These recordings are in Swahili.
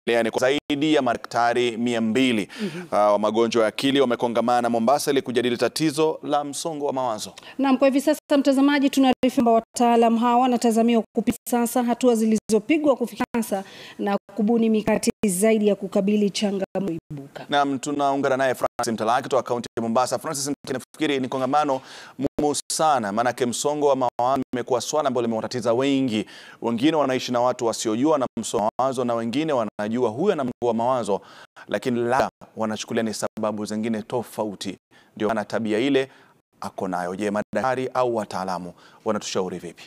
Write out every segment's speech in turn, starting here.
Ni kwa zaidi ya madaktari mia mbili uh, wa magonjwa ya akili wamekongamana Mombasa ili kujadili tatizo la msongo wa mawazo. Naam, kwa hivi sasa mtazamaji, tunaarifu kwamba wataalam hawa wanatazamiwa kupitia sasa hatua zilizopigwa kufikia sasa na kubuni mikakati zaidi ya kukabili changamoto ibuka. Naam, tunaungana naye Francis Mtalaki kutoka kaunti ya Mombasa. Francis, nafikiri ni kongamano muhimu sana, maanake msongo wa mawazo imekuwa swala ambalo limewatatiza wengi. Wengine wanaishi na watu wasiojua na msongo wa mawazo, na wengine wanajua huyu ana msongo wa mawazo, lakini labda wanachukulia ni sababu zingine tofauti, ndio maana tabia ile ako nayo. Je, madaktari au wataalamu wanatushauri vipi?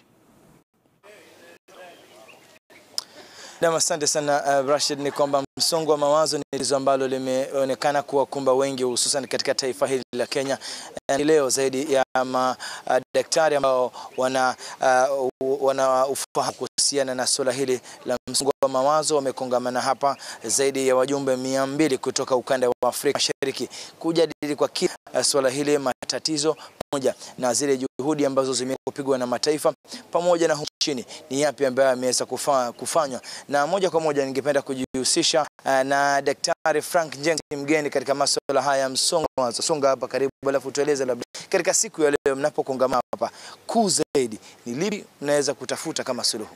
Nam, asante sana uh, Rashid. Ni kwamba msongo wa mawazo ni tatizo ambalo limeonekana kuwakumba wengi hususan katika taifa hili la Kenya. Uh, leo zaidi ya madaktari uh, ambao wana uh, wana ufahamu kuhusiana na suala hili la msongo wa mawazo wamekongamana hapa, zaidi ya wajumbe mia mbili kutoka ukanda wa Afrika Mashariki kujadili kwa kina uh, suala hili, matatizo pamoja na zile juhudi ambazo zimepigwa na mataifa pamoja na humu nchini ni yapi ambayo yameweza kufa, kufanywa. Na moja kwa moja ningependa kujihusisha uh, na Daktari Frank Njenga, mgeni katika masuala haya ya msongo wa mawazo. Songa hapa karibu, alafu tueleze labda katika siku ya leo mnapokongamana hapa, kuu zaidi ni lipi mnaweza kutafuta kama suluhu?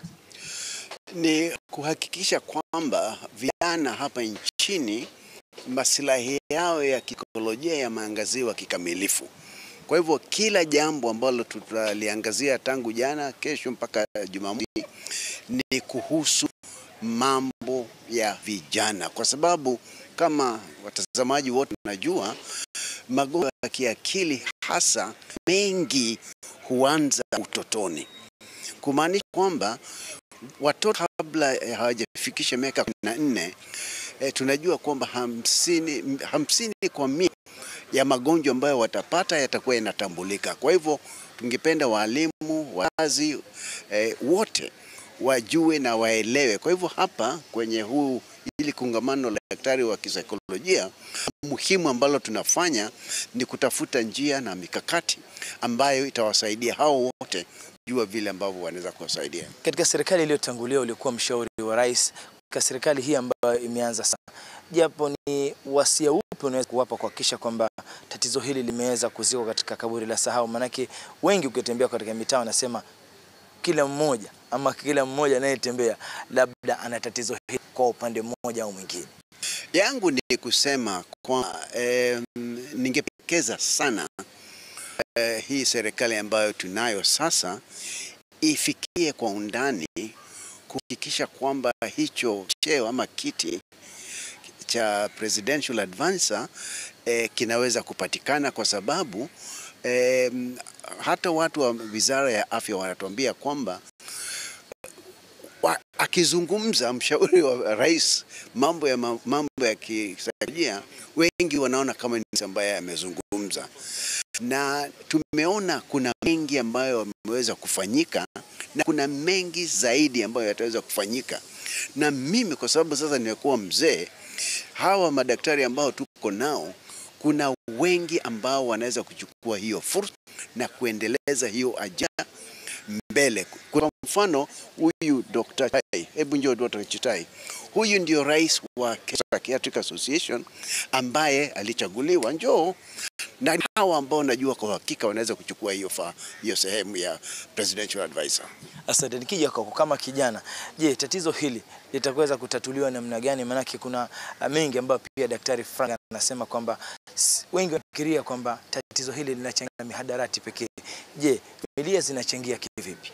Ni kuhakikisha kwamba vijana hapa nchini maslahi yao ya kikolojia yameangaziwa kikamilifu. Kwa hivyo kila jambo ambalo tutaliangazia tangu jana, kesho mpaka Jumamosi ni kuhusu mambo ya vijana, kwa sababu kama watazamaji wote najua magonjwa ya kiakili hasa mengi huanza utotoni, kumaanisha kwamba watoto kabla hawajafikisha miaka kumi na nne e, tunajua kwamba hamsini, hamsini kwa mia ya magonjwa ambayo watapata yatakuwa yanatambulika. Kwa hivyo tungependa walimu, wazazi e, wote wajue na waelewe. Kwa hivyo hapa kwenye huu hili kongamano la daktari wa kisaikolojia, muhimu ambalo tunafanya ni kutafuta njia na mikakati ambayo itawasaidia hao wote kujua vile ambavyo wanaweza kuwasaidia. Katika serikali iliyotangulia ulikuwa mshauri wa rais, katika serikali hii ambayo imeanza sasa, japo ni wasia upi unaweza kuwapa kuhakikisha kwamba tatizo hili limeweza kuzikwa katika kaburi la sahau? Maanake wengi ukitembea katika mitaa wanasema kila mmoja ama kila mmoja anayetembea labda ana tatizo hili kwa upande mmoja au mwingine. Yangu ni kusema kwa eh, ningependekeza sana eh, hii serikali ambayo tunayo sasa ifikie kwa undani kuhakikisha kwamba hicho cheo ama kiti cha presidential advisor eh, kinaweza kupatikana kwa sababu eh, hata watu wa wizara ya afya wanatuambia kwamba wa, akizungumza mshauri wa rais mambo ya mambo ya kisaikolojia, wengi wanaona kama ni ambaye amezungumza, na tumeona kuna mengi ambayo yameweza kufanyika na kuna mengi zaidi ambayo yataweza kufanyika, na mimi kwa sababu sasa nimekuwa mzee, hawa madaktari ambao tuko nao kuna wengi ambao wanaweza kuchukua hiyo fursa na kuendeleza hiyo ajenda mbele. Kwa mfano huyu Dr. Chitai, hebu njoo Dr. Chitai, huyu ndio rais wa Psychiatric Association ambaye alichaguliwa, njoo na hawa ambao najua kwa hakika wanaweza kuchukua hiyo fa hiyo sehemu ya presidential advisor. Asante. Nikija kwako kama kijana, je, tatizo hili litaweza kutatuliwa namna gani? Maanake kuna mengi ambayo pia Daktari Frank anasema kwamba wengi wanafikiria kwamba tatizo hili linachangia mihadarati pekee. Je, familia zinachangia kivipi?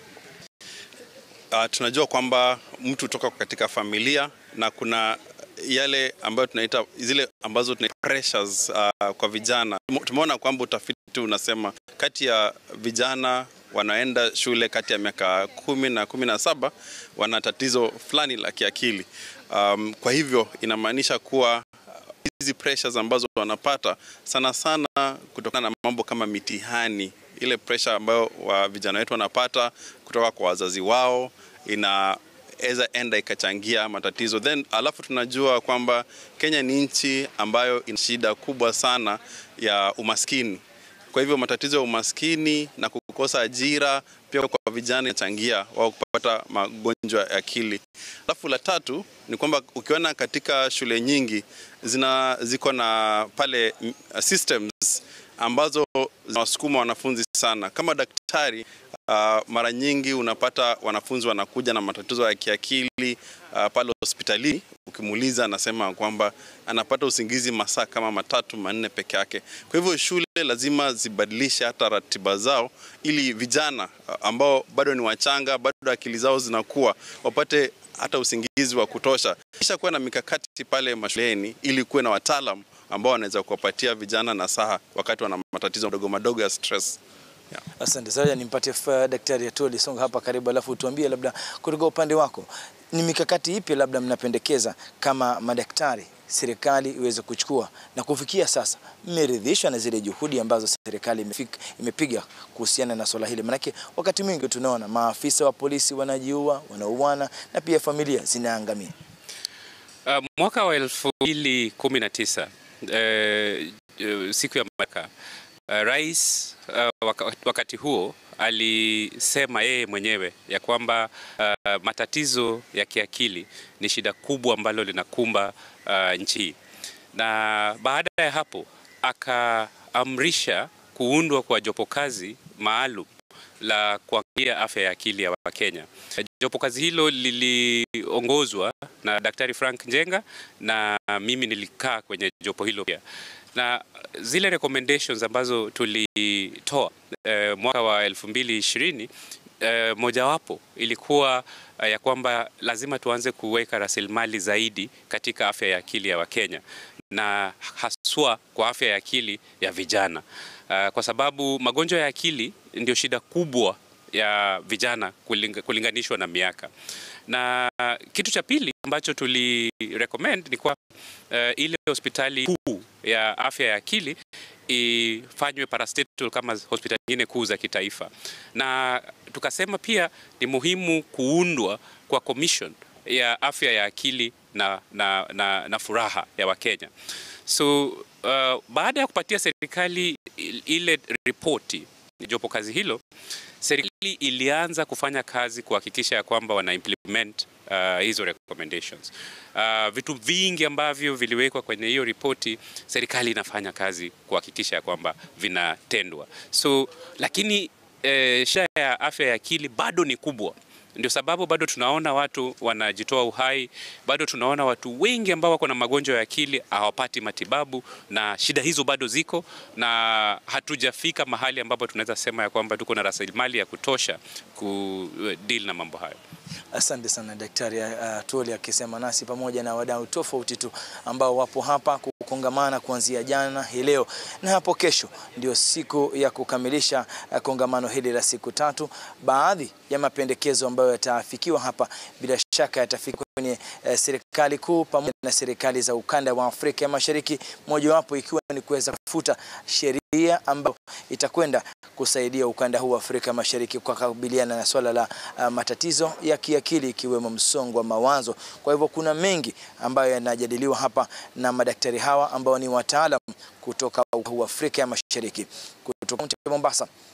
Uh, tunajua kwamba mtu toka katika familia na kuna yale ambayo tunaita zile ambazo tunaita pressures uh, kwa vijana. Tumeona kwamba utafiti unasema kati ya vijana wanaenda shule kati ya miaka kumi na kumi na saba wana tatizo fulani la kiakili. Um, kwa hivyo inamaanisha kuwa hizi pressures ambazo wanapata sana sana kutokana na mambo kama mitihani, ile pressure ambayo wa vijana wetu wanapata kutoka kwa wazazi wao ina eza enda ikachangia matatizo then, alafu tunajua kwamba Kenya ni nchi ambayo ina shida kubwa sana ya umaskini. Kwa hivyo matatizo ya umaskini na kukosa ajira, pia kwa vijana inachangia wao kupata magonjwa ya akili. Alafu la tatu ni kwamba ukiona katika shule nyingi zina ziko na pale mm, systems ambazo zinawasukuma wanafunzi sana. Kama daktari uh, mara nyingi unapata wanafunzi wanakuja na matatizo ya kiakili uh, pale hospitalini. Ukimuuliza anasema kwamba anapata usingizi masaa kama matatu manne peke yake. Kwa hivyo shule lazima zibadilishe hata ratiba zao, ili vijana uh, ambao bado ni wachanga, bado akili zao zinakuwa, wapate hata usingizi wa kutosha, kisha kuwa na mikakati pale mashuleni ili kuwe na wataalam ambao wanaweza kuwapatia vijana nasaha wakati wana matatizo madogo madogo ya stress. Asante sana, nimpatie fa- Daktari Atoli Songa hapa karibu, alafu tuambie labda kutoka upande wako ni mikakati ipi labda mnapendekeza kama madaktari serikali iweze kuchukua, na kufikia sasa mmeridhishwa na zile juhudi ambazo serikali imefik- imepiga kuhusiana na swala hili? Manake wakati mwingi tunaona maafisa wa polisi wanajiua, wanauana na pia familia zinaangamia. Uh, mwaka wa elfu mbili kumi na tisa eh, eh, siku ya Madaraka uh, rais uh, waka, wakati huo alisema yeye mwenyewe ya kwamba uh, matatizo ya kiakili ni shida kubwa ambalo linakumba uh, nchi hii, na baada ya hapo akaamrisha kuundwa kwa jopo kazi maalum la kuangalia afya ya akili ya Wakenya. Jopo kazi hilo liliongozwa na Daktari Frank Njenga na mimi nilikaa kwenye jopo hilo pia, na zile recommendations ambazo tulitoa eh, mwaka wa elfu mbili ishirini eh, mojawapo ilikuwa eh, ya kwamba lazima tuanze kuweka rasilimali zaidi katika afya ya akili ya Wakenya na haswa kwa afya ya akili ya vijana uh, kwa sababu magonjwa ya akili ndio shida kubwa ya vijana kulinga, kulinganishwa na miaka. Na kitu cha pili ambacho tuli recommend ni kwa uh, ile hospitali kuu ya afya ya akili ifanywe parastatal kama hospitali nyingine kuu za kitaifa, na tukasema pia ni muhimu kuundwa kwa commission ya afya ya akili na, na, na, na furaha ya Wakenya. So uh, baada ya kupatia serikali ile ripoti jopo kazi hilo, serikali ilianza kufanya kazi kuhakikisha ya kwamba wana implement uh, hizo recommendations. Uh, vitu vingi ambavyo viliwekwa kwenye hiyo ripoti, serikali inafanya kazi kuhakikisha ya kwamba vinatendwa. So lakini eh, shida ya afya ya akili bado ni kubwa ndio sababu bado tunaona watu wanajitoa uhai, bado tunaona watu wengi ambao wako na magonjwa ya akili hawapati matibabu, na shida hizo bado ziko, na hatujafika mahali ambapo tunaweza sema ya kwamba tuko na rasilimali ya kutosha ku deal na mambo hayo. Asante sana Daktari uh, Toli akisema nasi pamoja na wadau tofauti tu ambao wapo hapa kukongamana kuanzia jana hii leo na hapo kesho ndio siku ya kukamilisha uh, kongamano hili la siku tatu. Baadhi ya mapendekezo ambayo yataafikiwa hapa bila shaka yatafikiwa kwenye uh, serikali kuu pamoja na serikali za ukanda wa Afrika ya Mashariki, mojawapo ikiwa ni kuweza kufuta sheria ambayo itakwenda kusaidia ukanda huu wa Afrika Mashariki kwa kukabiliana na swala la uh, matatizo ya kiakili ikiwemo msongo wa mawazo. Kwa hivyo kuna mengi ambayo yanajadiliwa hapa na madaktari hawa ambao ni wataalam kutoka ukanda huu wa Afrika ya Mashariki. Kutoka Mombasa,